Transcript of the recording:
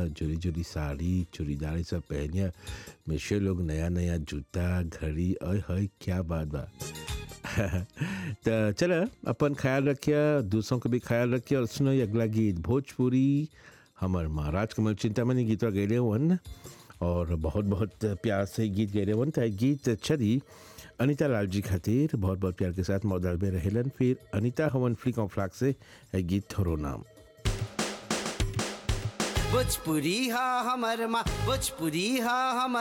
जोरी जोरी साड़ी चूड़ीदार सब पहनिया मिशे लोग नया नया जूता घड़ी अय हय क्या बात बा तो चल अपन ख्याल रखिए दूसरों का भी ख्याल रखिए और सुनो ये अगला गीत भोजपुरी हमर महाराज कमल चिंतामणि गीतवा गैले हुअन और बहुत बहुत प्यार से गीत गैले हुअन तो ये गीत चली अनीता लाल जी खातिर बहुत बहुत प्यार के साथ मौदाल में रहेलन फिर अनीता हवन फ्लिक ऑफ फ्लाक से ये गीत थोरो नाम भोजपुरी हा हमर माँ भोजपुरी हा हमर